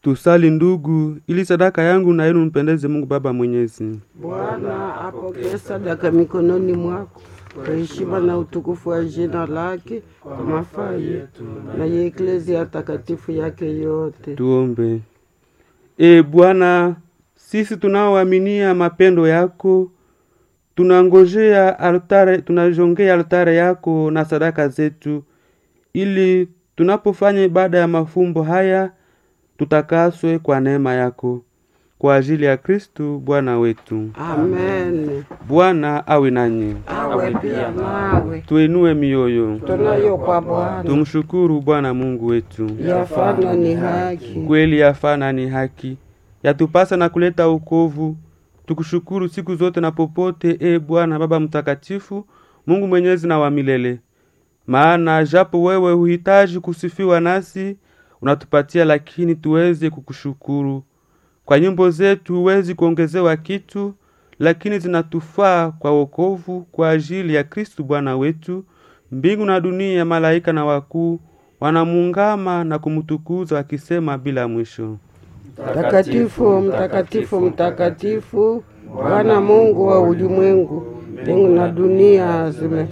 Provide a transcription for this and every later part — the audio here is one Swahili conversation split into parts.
Tusali ndugu, ili sadaka yangu na yenu mpendeze Mungu Baba Mwenyezi. Bwana apokee sadaka mikononi mwako kwa heshima na utukufu wa jina lake, kwa mafaa yetu na ya eklezia takatifu yake yote. Tuombe. E Bwana, sisi tunaoaminia mapendo yako tunangojea altare, tunajongea altare yako na sadaka zetu, ili tunapofanya ibada ya mafumbo haya tutakaswe kwa neema yako, kwa ajili ya Kristu Bwana wetu. Amen. Bwana awe nanyi, Awe pia nawe, tuinue mioyo, tunayo kwa Bwana tumshukuru Bwana Mungu wetu. yafana ni haki. kweli yafana ni haki yatupasa na kuleta ukovu tukushukuru siku zote na popote e bwana baba mtakatifu mungu mwenyezi na wa milele maana japo wewe huhitaji kusifiwa nasi unatupatia lakini tuweze kukushukuru kwa nyimbo zetu huwezi kuongezewa kitu lakini zinatufaa kwa wokovu kwa ajili ya kristu bwana wetu mbingu na dunia malaika na wakuu wanamuungama na kumtukuza wakisema bila mwisho Mtakatifu, mtakatifu, mtakatifu, Bwana Mungu wa ulimwengu, mbingu na dunia zime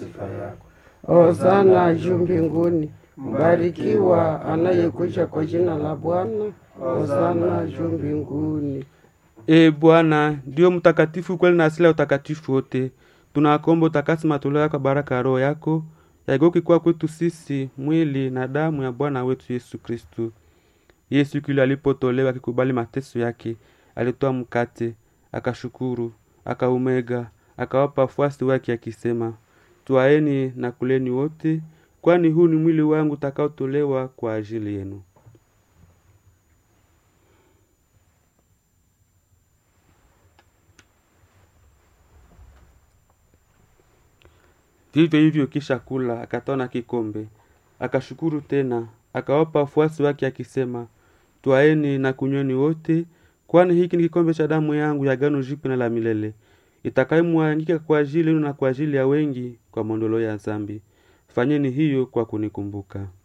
Hosana juu mbinguni, mbarikiwa anayekuja kwa jina la Bwana. Hosana juu mbinguni. e bwana ndiyo mtakatifu kweli na asili ya utakatifu wote tunakomba utakasi matoleo yako baraka ya roho yako yageuke kuwa kwetu sisi mwili na damu ya bwana wetu yesu kristu yesu kile alipotolewa akikubali mateso yake alitoa mkate akashukuru akaumega akawapa wafuasi wake akisema twaeni na kuleni wote kwani huu ni mwili wangu utakaotolewa kwa ajili yenu vivyo hivyo kisha kula akatoa na kikombe akashukuru tena akawapa wafuasi wake akisema twaeni na kunyweni wote kwani hiki ni kikombe cha damu yangu ya gano jipya na la milele itakayomwangika kwa ajili yenu na kwa ajili ya wengi kwa mondolo ya zambi fanyeni hiyo kwa kunikumbuka